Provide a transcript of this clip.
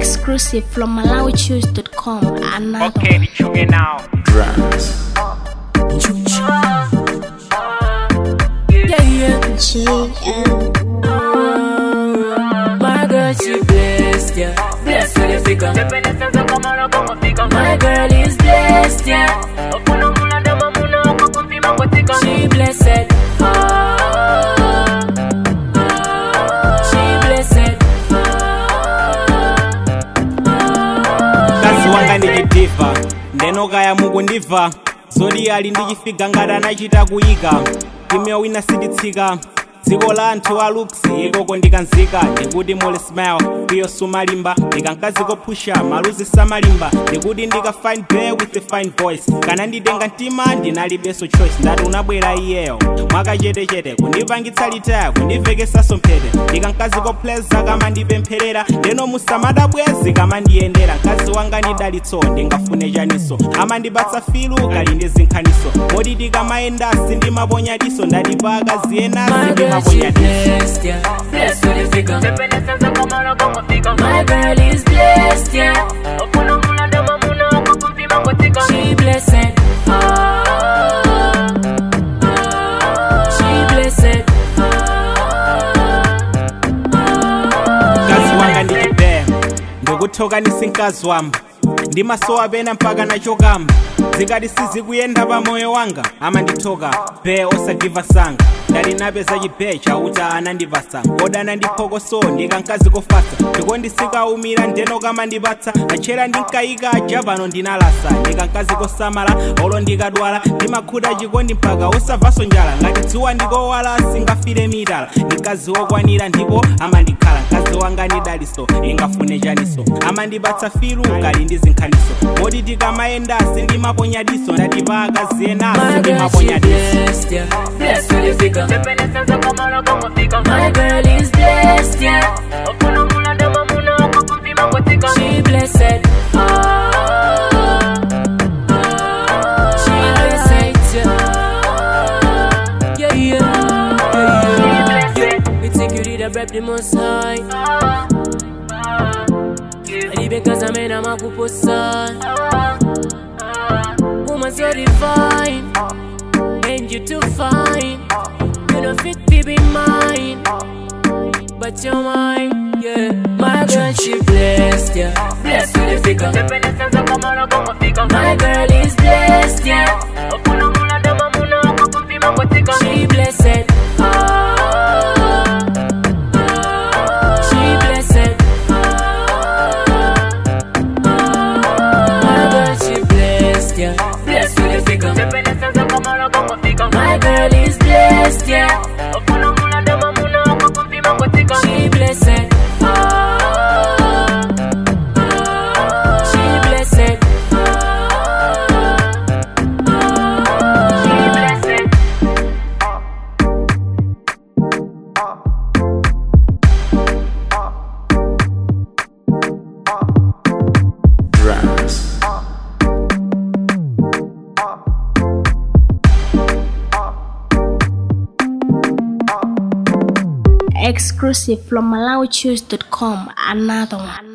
Exclusive from MalawiChoose.com. Another Okay, nichunge now. Yeah, yeah. JM. My girl, she blessed, yeah. Blessed with the figure. My girl is blessed, yeah. She blessed. Oh, she blessed. Kazi wanga ndichidiva ndenokaya mukundibva zoti ali ndichifiga ngati anachita kuyika kimya wina sinditsika dziko la anthu a luksi ikoko ndikanzika ndikuti muli smile iyo sumalimba ndikankazi kophusha maluzi samalimba ndikuti ndika fine bear with a fine voice kana nditenga mtima ndinalibenso choice ndati unabwera iyeyo mwakachetechete kundipangitsa litaya kundiveketsanso mphete ndikankazi kopleza kama ndipempherera ndeno musamadabwezi kama ndiyendera mkazi wanga ndidalitso ndingafune chaniso amandipatsa filu kali ndi zinkhaniso moti tikamayenda sindimaponya diso ndati pa akazi ena My girl, she sindimaponya diso blessed, yeah. Blessed with the figure. My girl is blessed, yeah. She blessed. Oh, she blessed. mkazi wanga ndichibeya ndikuthoka nisinkazi wamba ndimasowa pena mpaka nachokamba zikati sizikuyenda pa moyo wanga amandithoka be osagiva sanga ndali napeza chibe chauta anandipasa koda anandiphokoso ndikankazi kofasa ndikondisikaumira ndeno kamandipatsa achera ndinkayika aja pano ndinalasa ndikankazi kosamala olo ndikadwala ndimakhuta chikondi mpaka osavaso njala ngati dzuwa ndikowala singafire mitala ndikazi wokwanira ndipo amandikhala mkazi wanga ndidaliso ingafune chaniso amandipatsa filu kali ndi zinkhaniso moti tikamayenda sindimaponya diso ndati pa akazi ena My girl, she sindimaponya diso blessed, yeah. Blessed with the figure. My girl is blessed, yeah. She blessed. Oh, she blessed, yeah. Yeah, yeah, yeah, yeah. We think you did a rep the most high. And even cause I'm in a makuposa. Woman so divine. And you too fine. You know fit to be mine. But you're mine, yeah. My girl, she blessed, yeah. Blessed with the figure. My girl is blessed, yeah. She blessed. Oh, she blessed. My girl, she blessed, yeah. Blessed with the figure. My girl is blessed, yeah. She blessed. Oh, she blessed. She blessed. Exclusive from MalawiChoose.com. Another one.